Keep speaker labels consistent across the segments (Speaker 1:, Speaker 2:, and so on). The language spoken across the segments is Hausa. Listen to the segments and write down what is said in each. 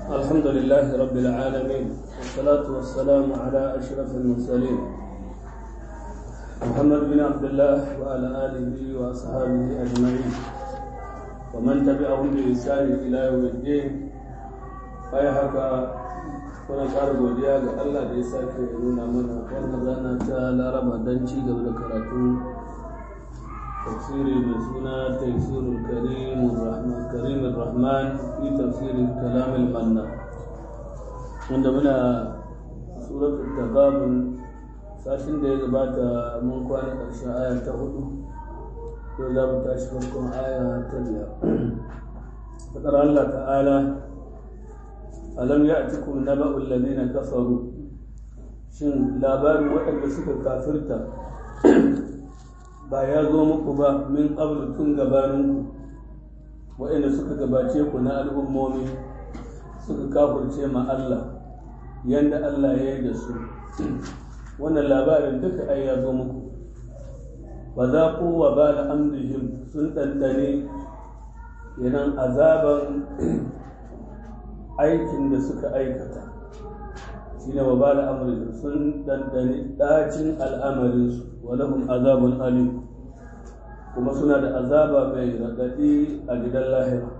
Speaker 1: الحمد لله رب العالمين والصلاة والسلام على أشرف المرسلين محمد بن عبد الله وعلى آله وأصحابه أجمعين ومن تبعهم بإحسان إلى يوم الدين أي حكا kuna ƙara godiya ga Allah da ya sake nuna mana wannan rana ta laraba don ci gaba da karatun tafsiri mai suna tafsirul karim rahman karim rahman fi tafsirin kalamil manna wanda muna suratul tagabun sashin da ya gabata mun kwana ƙarshen aya ta hudu yau za mu tashi farkon aya ta biyar faɗar Allah ta'ala alam ya'tikum naba'ul ladina kafaru shin labarin waɗanda suka kafirta ba ya zo muku ba min qablu tun gabaninku waɗanda suka gabace ku na al'ummomi suka kafirce ma Allah yanda Allah ya yi da su wannan labarin duka ai ya zo muku ba za ku wa ba da amrihim sun ɗanɗane yanan azaban aikin da suka aikata shi ne wa da amurka sun dandani ɗacin al'amarinsu walahun azabun alim kuma suna da azaba mai raɗaɗi a gidan lahira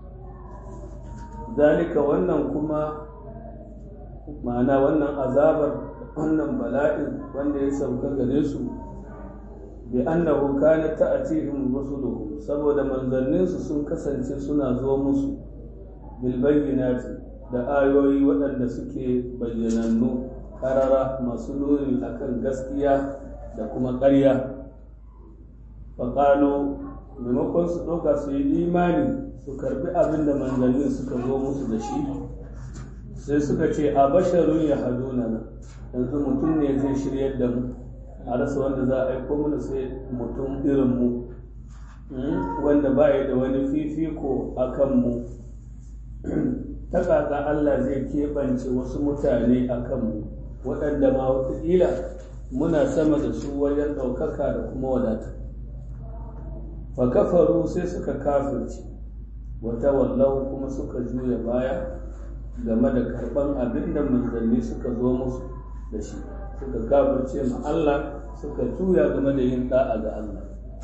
Speaker 1: zalika wannan kuma ma'ana wannan azabar wannan bala'in wanda ya sauka gare su bi annahu kana ta'atihim rusuluhum saboda manzanninsu sun kasance suna zo musu bilbayyinati da ayoyi waɗanda suke bayyanannu karara masu nuni akan gaskiya da kuma ƙarya faƙalo maimakon su ɗauka su yi imani su karbi abin da manzannin suka zo musu da shi sai suka ce a basharun ya haduna na yanzu mutum ne zai shiryar da mu a rasa wanda za a aiko mana sai mutum irin mu wanda ba da wani fifiko a kan mu ta kaka Allah zai keɓance wasu mutane a kanmu waɗanda ma wataƙila muna sama da su wajen ɗaukaka da kuma wadata fa kafaru sai suka kafirci wata wallahu kuma suka juya baya game da karɓan abin da manzanni suka zo musu da shi suka kafirce ma Allah suka juya game da yin ɗa'a ga Allah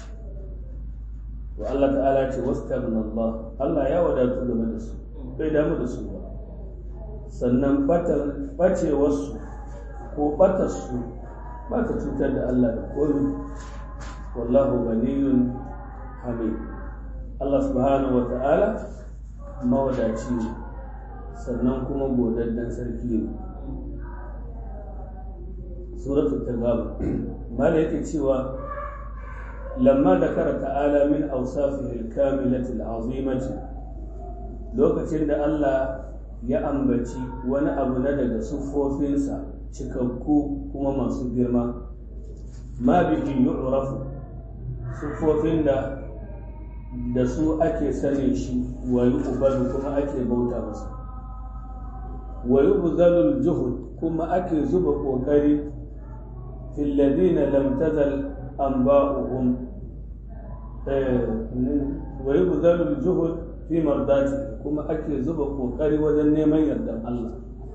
Speaker 1: wa Allah ta'ala ce wasu Allah Allah ya wadatu game da su bai damu da su ba sannan ɓacewarsu ko ɓatarsu ba ta cutar da Allah da komi wallahu ganiyun hamid Allah subhanahu wa ta'ala mawadaci ne sannan kuma godaddan sarki ne suratul tagab mala yake cewa lamma da kara ta'ala min awsafihi al-kamilati al-azimati lokacin da Allah ya ambaci wani abu na daga siffofinsa cikakku kuma masu girma ma bihi yu'rafu siffofin da da su ake sanin shi wa yu'badu kuma ake bauta masa wa yubzalul juhud kuma ake zuba kokari fil ladina lam tazal anba'uhum wa yubzalul juhud fi mardati kuma ake zuba kokari wajen neman yardan Allah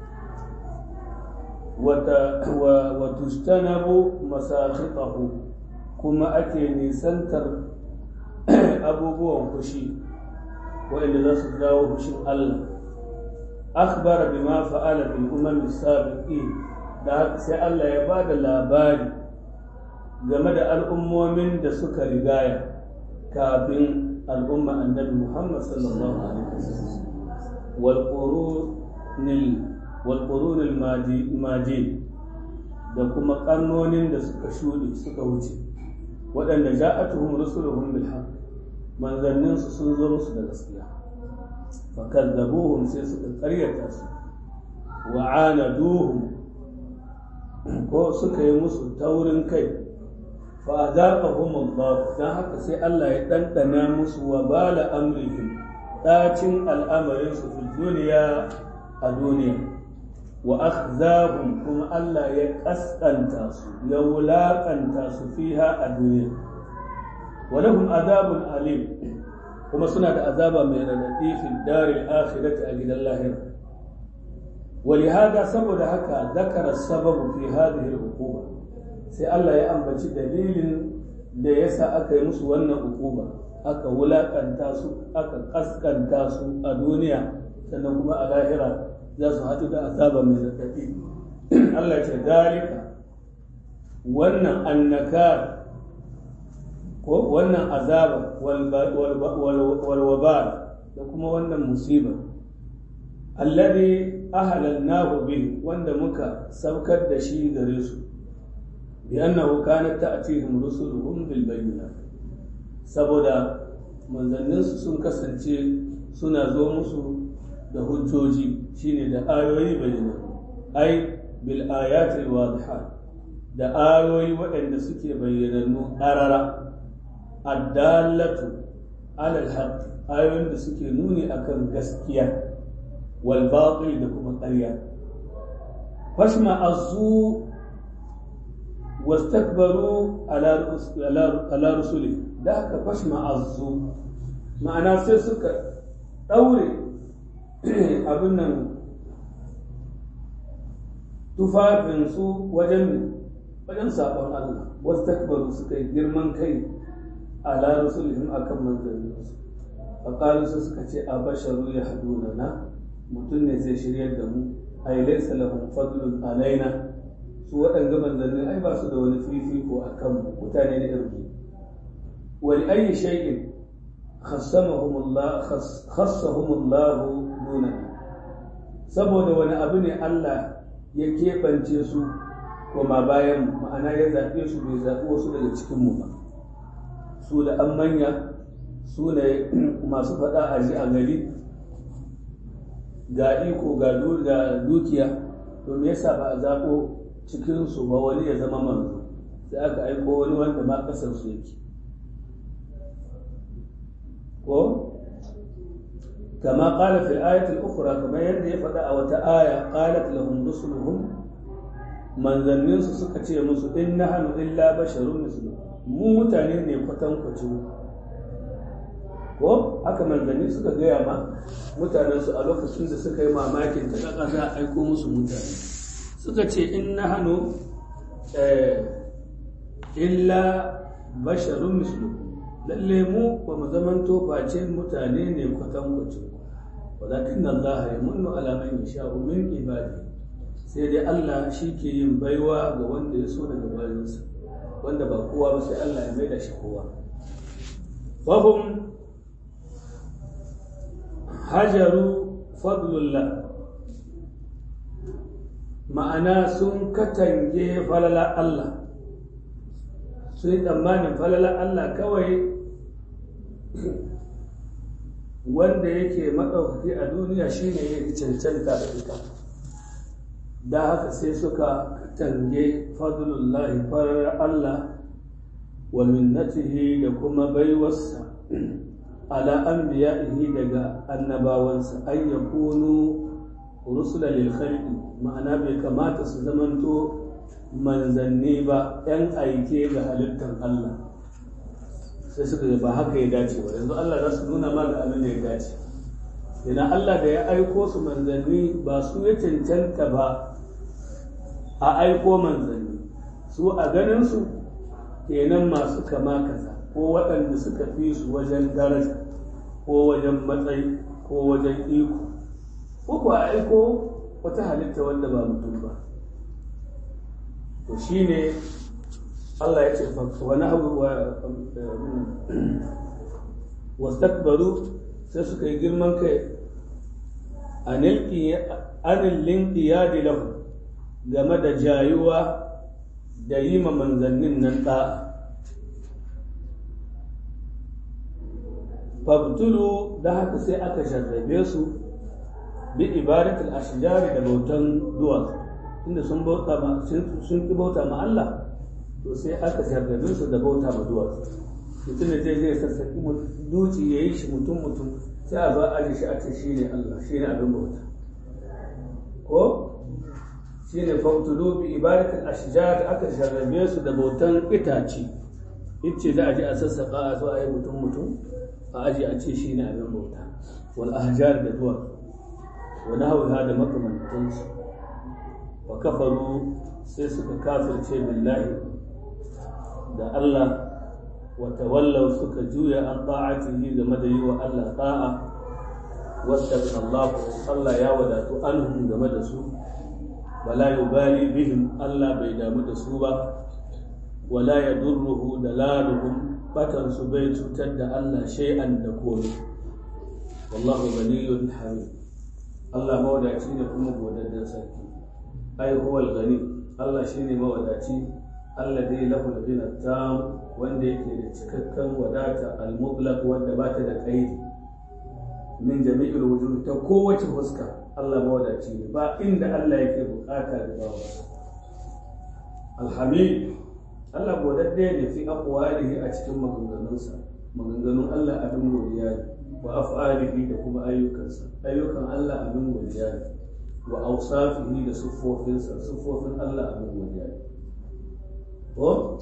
Speaker 1: wa tustanabu masakhitahu kuma ake nisantar abubuwan fushi waɗanda za su jawo fushin Allah akhbara bima fa'ala bil umam sabiqin da sai Allah ya ba da labari game da al'ummomin da suka rigaya kafin al'umma annabi Muhammad sallallahu alaihi wasallam wal qurunil maji da kuma karnonin da suka shuɗe suka wuce waɗanda ja'atuhum rusuluhum bil haqq manzannin su sun zo musu da gaskiya fa kadzabuhum sai suka ƙaryata su wa anaduhum ko suka yi musu taurin kai fa azaqahum Allah dan haka sai Allah ya dandana musu wa bala amrihim dacin al'amarin su fil duniya a duniya wa akhzahum kuma Allah ya kaskanta su ya wulakanta su fiha a duniya wa lahum azabun alim kuma suna da azaba mai radadi fil daril akhirati a gidan lahira ولهذا saboda haka zakara sababu fi hadhihi al-uquba sai Allah ya ambaci dalilin da yasa aka yi musu wannan uquba aka wulakanta su aka kaskanta su a duniya sannan kuma a lahira za su haɗu da azaba mai zafi Allah ce dalika wannan annaka ko wannan azaba walwabal da kuma wannan musiba alladhi ahlalnahu bihi wanda muka saukar da shi gare su bi annahu kanat ta'tihim rusuluhum bil bayyinat saboda manzanninsu sun kasance suna zo musu da hujjoji shine da ayoyi bayyana ai bil ayatil wadihat da ayoyi waɗanda suke bayyanannu ƙarara addallatu alal haqq ayoyin da suke nuni akan gaskiya wal batil da kuma ƙarya fashma azu wastakbaru ala ala rusuli da haka fashma azu ma'ana sai suka ɗaure abin nan tufafinsu wajen wajen sabon Allah wasu takbaru suka yi girman kai ala rasulihim akan manzanninsu faƙalu su suka ce a basharu ya haduna na mutum ne zai shiryar da mu a yi laisa lahum fadlun alaina su waɗanga manzannin ai ba su da wani fifiko a kan mutane na irin wani ayi shay'in khassamahumullah khassahumullahu dunana saboda wani abu ne Allah ya keɓance su koma bayan ma'ana ya zaɓe su bai zaɓi wasu daga cikinmu ba su da an manya su ne masu faɗa a ji a gari ga iko ga dukiya to me yasa ba a zaɓo cikinsu ba wani ya zama manzo sai aka aiko wani wanda ma ƙasar su yake ko كما قال في الآية الأخرى كما يرد فدا أو آية قالت لهم رسلهم من ذنين سكتي مسو إن نحن إلا بشر مثلكم mu mutane ne kwatankwacin ko haka manzanni suka gaya ma mutanensu a lokacin da suka yi mamakin ta kaka za a aiko musu mutane suka ce in na hannu illa basharun mislukum lalle mu ba mu zaman face mutane ne kwatankwacin walakin Allah ya munnu ala man yasha'u min ibadi sai dai Allah shi ke yin baiwa ga wanda ya so daga bayansa wanda ba kowa ba sai Allah ya maida shi kowa fahum hajaru fadlullah ma'ana sun katange falala Allah sun yi tsammanin falala Allah kawai wanda yake maɗaukaki a duniya shine ya yi cancanta da ita da haka sai suka tange fadlullahi farar Allah wa minnatihi da kuma baiwarsa ala anbiya'ihi daga annabawansa an yakunu rusula lil khalqi ma'ana bai kamata su zamanto manzanni ba yan aike ga halittar Allah sai suka ba haka ya dace ba yanzu Allah za su nuna ma da abin da ya dace idan Allah da ya aiko su manzanni ba su ya cancanta ba a aiko manzanni su a ganin su kenan masu kama kaza ko waɗanda suka fi su wajen daraja ko wajen matsayi ko wajen iko ko ku aiko wata halitta wanda ba mutum ba to shine Allah ya ce wani abu wastakbaru sai suka yi girman kai anil linqiyadi lahu game da jayuwa da yi ma manzannin nan ɗa'a fabtulu da haka sai aka jarrabe su bi ibadatul ashjari da bautan duwatsu inda sun bauta ma sun ki bauta ma Allah to sai aka jarrabe su da bauta ma duwatsu mutum da zai zai sassaki duci ya yi shi mutum mutum sai a zo aji shi a ce shi ne Allah shi ne abin bauta ko shi ne fabtulu bi ibadatul ashjar aka jarrabe su da bautan itace ice za a je a sassaƙa a zo a yi mutum mutum a aji a ce shi ne abin bauta wal ahjar da duwatsu wa nahawha da makamantansu wa kafaru sai suka kafirce billahi da Allah wa tawallaw suka juya an ta'atihi game da yi wa Allah ta'a wasta Allah Allah ya wadatu anhum game da su wala yubali bihim Allah bai damu da su ba wala yadurruhu dalaluhum batan su bai cutar da Allah shay'an da komai wallahu ghaniyyun hamid Allah mawadaci ne kuma godaddan sarki ai huwal gani Allah shine mawadaci alladhi lahu al-ghina tam wanda yake da cikakken wadata al-mutlaq wanda ba ta da kaidi min jami'il wujuh ta kowace fuska Allah mawadaci ne ba inda Allah yake bukata da bawa alhamid Allah godadde ne fi aqwalihi a cikin maganganunsa maganganun Allah abin godiya ne wa af'alihi da kuma ayyukansa ayyukan Allah abin godiya ne wa awsafihi da siffofinsa siffofin Allah abin godiya ne ko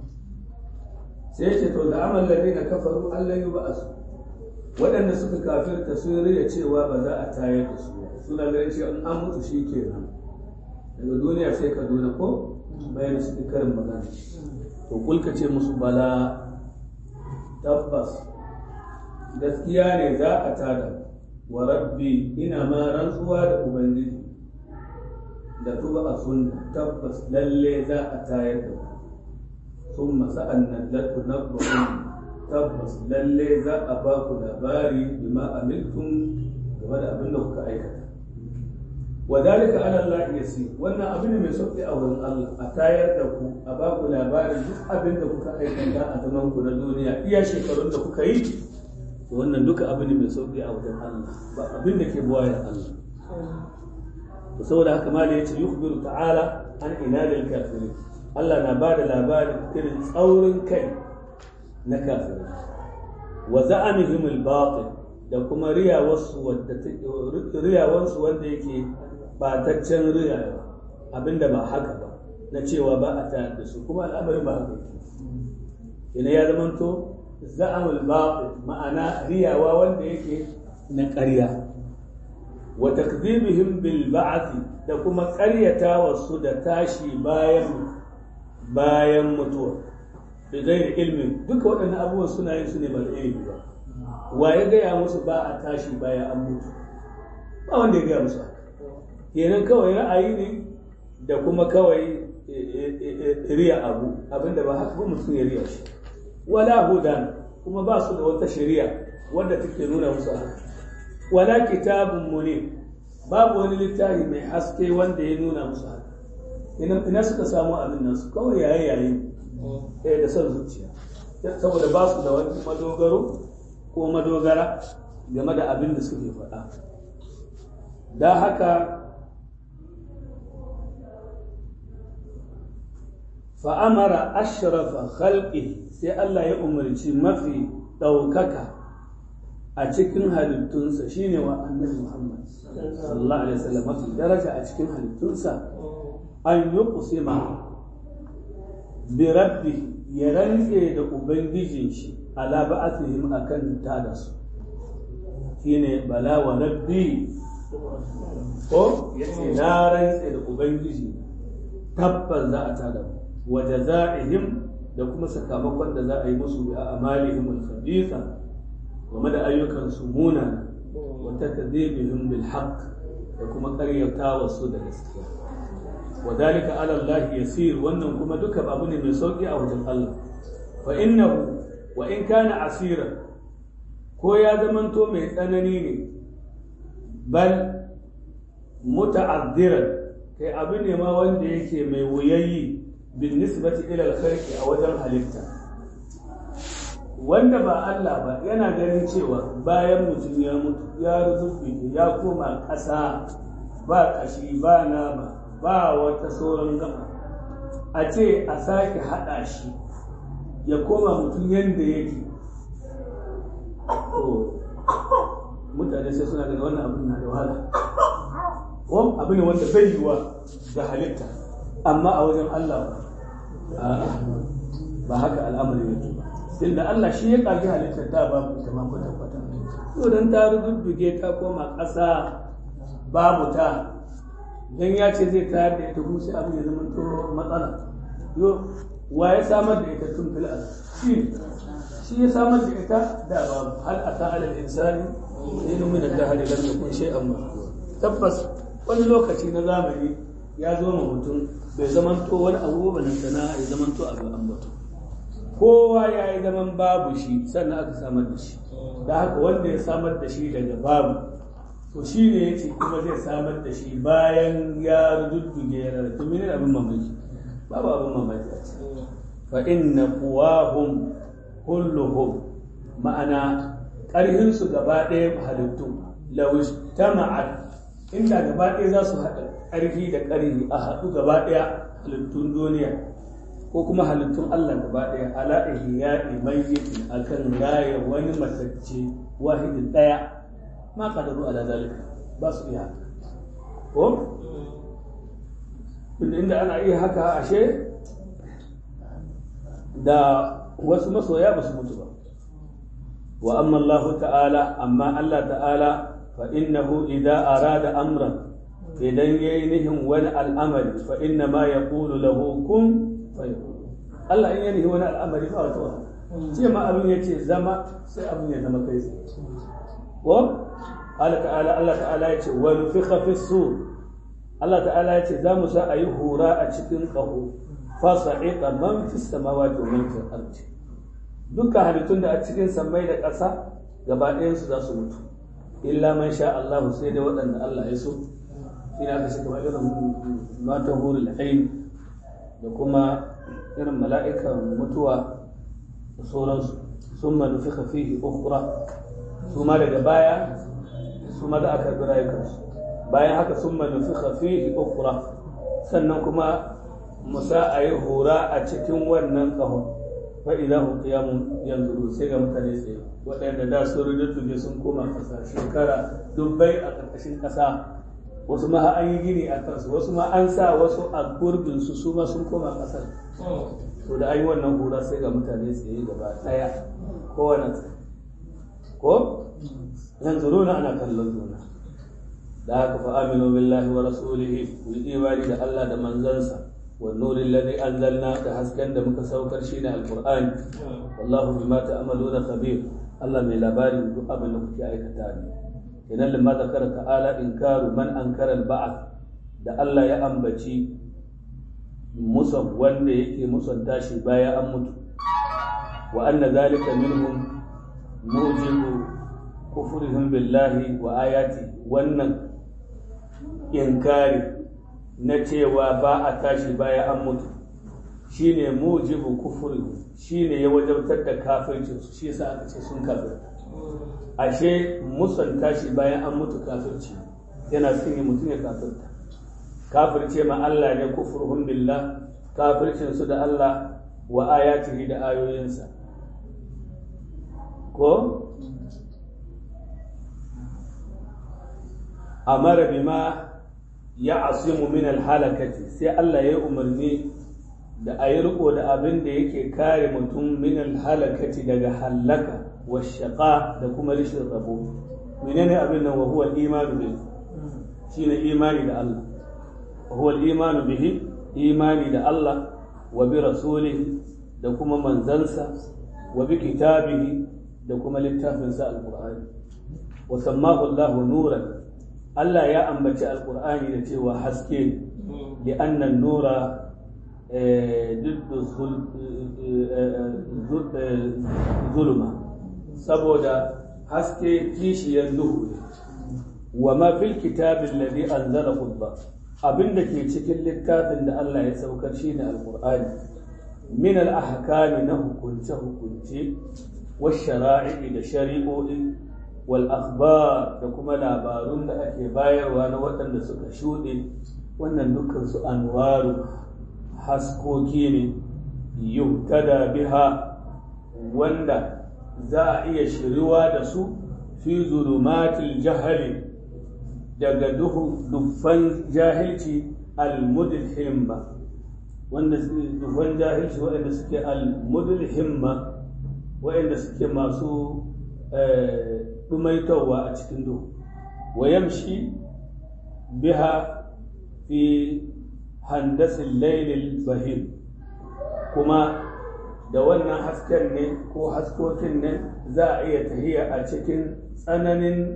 Speaker 1: sai ce to da amal ladina kafaru Allah yi ba'asu waɗanda suka kafirta sun riya cewa ba za a tayar da su suna ganin cewa in an mutu shi kenan daga duniya sai ka duna ko bayan su karin magana to kulka ce musu bala tabbas gaskiya ne za a tada wa rabbi ina ma rantsuwa da ubangiji da tuba a sunna tabbas lalle za a tayar da ku sun masa'an nan latu na tabbas lalle za a ba ku labari bima amiltum game da abin da kuka aikata wa dalika ala Allah yasi wannan abin ne mai sauki a wurin Allah a tayar da ku a ba ku labarin duk abin da kuka aikata a zaman ku na duniya iya shekarun da kuka yi wannan duka abin ne mai sauki a wajen Allah ba abin da ke buwayar Allah to saboda haka ma da yace yukhbiru ta'ala an inadil kafirin Allah na ba da labarin irin tsaurin kai na kafirai wa za'amihim al-batil da kuma riyawarsu wadda riyawarsu wanda yake bataccen riyawa abinda ba haka ba na cewa ba a tayar da su kuma al'amarin ba haka yake ina ya zamanto za'amul batil ma'ana riyawa wanda yake na ƙarya wa takdhibihim bil ba'th da kuma ƙaryatawa su da tashi bayan bayan mutuwa da gairi ilmin duka waɗannan abubuwan suna yin su ne ba da ilimi ba wa ya gaya musu ba a tashi bayan an mutu ba wanda ya gaya musu haka kenan kawai ra'ayi ne da kuma kawai riya abu abinda ba haka ba mutum ya riya shi wala hudan kuma ba su da wata shari'a wadda take nuna musu haka wala kitabun munir babu wani littafi mai haske wanda ya nuna musu haka ina suka samu abin nan su kawai yaye yaye eh da son zuciya saboda ba su da wani madogaro ko madogara game da abin da suke faɗa da haka fa'amara ashrafa khalqi sai Allah ya umarci mafi ɗaukaka a cikin halittunsa shine wa annabi Muhammad sallallahu alaihi wasallam mafi daraja a cikin halittunsa an yi kusima bi rabbi ya rantse da ubangijin shi ala ba'athihim akan tada su shine bala wa rabbi ko yace na rantse da ubangiji tabbas za a tada mu wa jazaihim da kuma sakamakon da za a yi musu bi amalihim al-khabitha game da ayyukan su muna wa takdhibihim bil haqq da kuma ƙaryatawa su da gaskiya wa dalika ala Allah yasir wannan kuma duka abu ne mai sauki a wajen Allah fa innahu wa in kana asira ko ya zamanto mai tsanani ne bal muta'addiran kai abu ne ma wanda yake mai wuyayi bin nisbati ila al-khalqi a wajen halitta wanda ba Allah ba yana ganin cewa bayan mutum ya mutu ya ruzufi ya koma ƙasa ba ƙashi ba nama ba wata sauran gaba a ce a sake haɗa shi ya koma mutum yadda yake to mutane sai suna daga wannan abin na da wahala wani abu ne wanda bai yiwa ga halitta amma a wajen Allah ba ba haka al'amari yake ba tunda Allah shi ya ƙage halittar ta ba mu ita ma kwata kwata to dan ta rububbuge ta koma ƙasa babu ta dan ya ce zai tayar da ita kuma sai abin ya zama to matsala yo wa ya samar da ita tun fil shi shi ya samar da ita da babu hal ata ala insani inu min al-dahr lam yakun shay'an tabbas wani lokaci na zamani ya zo ma mutum bai zamanto wani abu ba nan sana ya zamanto abu an mutu kowa ya yi zaman babu shi sannan aka samar da shi da haka wanda ya samar da shi daga babu to shi ne ya ce kuma zai samar da shi bayan ya rududduge ya rarrafe mene abin mamaki babu abin mamaki a ce fa inna quwahum kulluhum ma'ana ƙarhinsu gaba ɗaya halittu lawish tama'at inda gaba ɗaya za su haɗa ƙarfi da ƙarfi a haɗu gaba ɗaya halittun duniya ko kuma halittun Allah gaba ɗaya ala ihya'i mayyitin akan raya wani matacce wahidin ɗaya ma qadaru ala zalika ba su iya ko inda ana iya haka ashe da wasu masoya ba su mutu ba wa amma Allah ta'ala amma Allah ta'ala fa innahu idza arada amran idan yayi nihin wani al'amari fa inna ma yaqulu lahu kun fayakun Allah in yayi wani al'amari ba wata ce ma abin yace zama sai abin ya zama kai ko Allah ta'ala Allah ta'ala yace wa nufikha fi sur Allah ta'ala yace za mu sa ayi hura a cikin qahu fa sa'iqa man fi samawati wa man fi al-ardi dukkan halittun da a cikin sammai da ƙasa gaba ɗayansu za su mutu illa man sha Allah sai dai waɗanda Allah ya so shi aka shi kamar irin matan hurul ain da kuma irin mala'ikan mutuwa da sauransu sun manufi fihi ukhra su ma daga baya su ma za a karɓi rayukansu bayan haka sun manufi fihi ukhra sannan kuma musa a yi hura a cikin wannan ƙahon fa'iza hun kiyamun yanzu sai ga mutane tsaye waɗanda da su rujuttuge sun koma ƙasa shekara dubbai a ƙarƙashin ƙasa wasu ma an yi gini a kansu wasu ma an sa wasu a gurbinsu su ma sun koma ƙasar to da an yi wannan hura sai ga mutane tsaye gaba ɗaya kowane tsaye ko yanzu runa ana kallon juna da haka fa aminu billahi wa rasulihi ku yi imani da Allah da manzansa والنور الذي أنزلنا تحسكن دمك سوكر شين القرآن والله بما تعملون خبير الله من لباري دعا من نفك أي كتابي إن لما ذكر تعالى إنكار من أنكر البعث da Allah ya ambaci musan wanda yake musan tashi baya an mutu wa anna zalika minhum mujibu kufrihim billahi wa ayati wannan inkari na cewa ba a tashi baya an mutu shine mujibu kufuri shine ya wajabtar da kafircin su shi yasa aka ce sun kafirta ashe musan tashi bayan an mutu kafirci yana sun yi mutum ya kafirta kafirce ma Allah ne kufurhum billah kafircin su da Allah wa ayatihi da ayoyinsa ko amara bima ya asimu min alhalakati sai Allah ya umarni da a yi riko da abin da yake kare mutum min alhalakati daga halaka wa shaqa da kuma rishin rabo menene abin nan wa huwa imanu bihi shine imani da Allah wa huwa imanu bihi imani da Allah wa bi rasulihi da kuma manzansa wa bi kitabihi da kuma littafinsa alqur'ani wa sammahu Allahu nuran Allah ya ambaci alkur'ani da cewa haske ne da annan nura zulma saboda haske kishiyar duhu ne wa ma fil kitabin ladhi anzalahu Allah abinda ke cikin littafin da Allah ya saukar shi ne alkur'ani min al ahkami na hukunce hukunce wa shara'i da shari'o'i والأخبار da kuma labarun da ake bayarwa na waɗanda suka shuɗe wannan dukkan su anwaru haskoki ne yuhtada biha wanda za a iya shiriwa da su fi zulumatil jahali daga duffan jahilci almudhimma wanda duffan jahilci waɗanda suke almudhimma waɗanda suke masu ɗumaitowa a cikin duhu wa yamshi biha fi handasin lailil bahim kuma da wannan hasken ne ko haskokin ne za a iya tahiya a cikin tsananin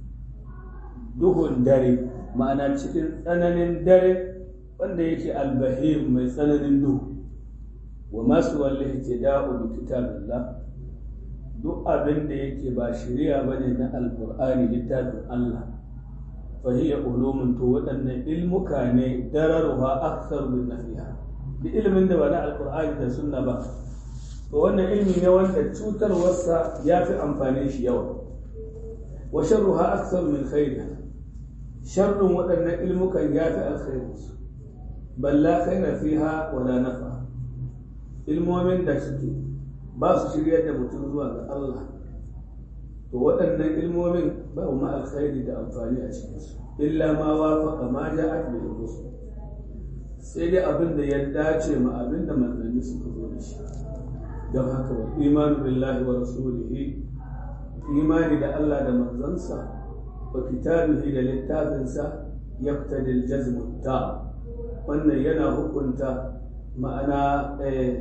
Speaker 1: duhun dare ma'ana cikin tsananin dare wanda yake albahim mai tsananin duhu wa masu wallahi tida'u bi kitabillah duk abin da yake ba shari'a bane na alqur'ani littafin Allah fa hiya ulumun to waɗannan ilmuka ne dararuha akthar min nafiha da ilimin da ba na alqur'ani da sunna ba to wannan ilmi ne wanda cutarwarsa ya fi amfanin shi yawa wa sharruha akthar min khairiha sharrin waɗannan ilmukan ya fi alkhairinsu bal la khaira fiha wala nafa ilmomin da suke ba su shiryar da mutum zuwa ga Allah to waɗannan ilmomin ba ma alkhairi da amfani a cikinsu illa ma wafaqa ma ja'at bil rusul sai dai abin da ya dace ma abin da manzanni suka zo da shi don haka wa imanu billahi wa rasulihi imani da Allah da manzansa wa kitabihi da littafinsa yaqtadi al-jazm ta wannan yana hukunta ma'ana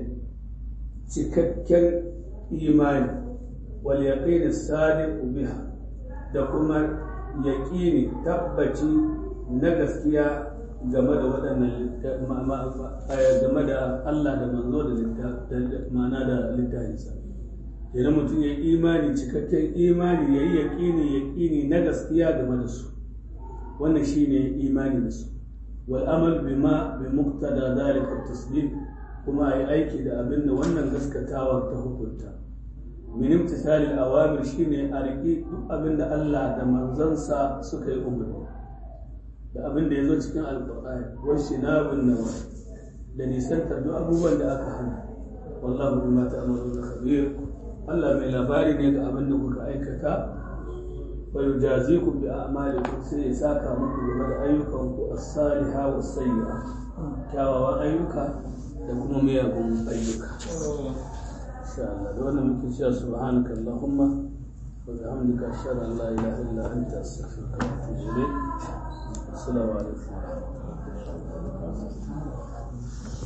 Speaker 1: cikakken imani wal yaqin as-sadiq biha da kuma yaqini tabbaci na gaskiya game da waɗannan game da Allah da manzo da ma'ana da littafinsa idan mutum ya yi imani cikakken imani ya yi yaƙini yaƙini na gaskiya game da su wannan shi ne imani da su wal amal bima bi muqtada zalika taslim kuma ai aiki da abin da wannan gaskatawa ta hukunta min imtisali al awamir shine a riƙi duk abin da Allah da manzansa suka yi umarni da abin da ya zo cikin alƙur'ani wa shinabun nawa da nisantar duk abubuwan da aka hana wallahu bima ta'maluna khabir Allah mai labari ne ga abin da kuka aikata wa yujazikum bi a'malikum sai ya saka muku game da ayyukan ku as-saliha was sayyi'a kyawawan ayyuka da kuma miyagun ayyuka insha Allah da wannan muke cewa subhanaka allahumma wa bihamdika ashhadu an la ilaha illa anta astaghfiruka wa atubu ilayk assalamu alaikum wa rahmatullahi wa barakatuh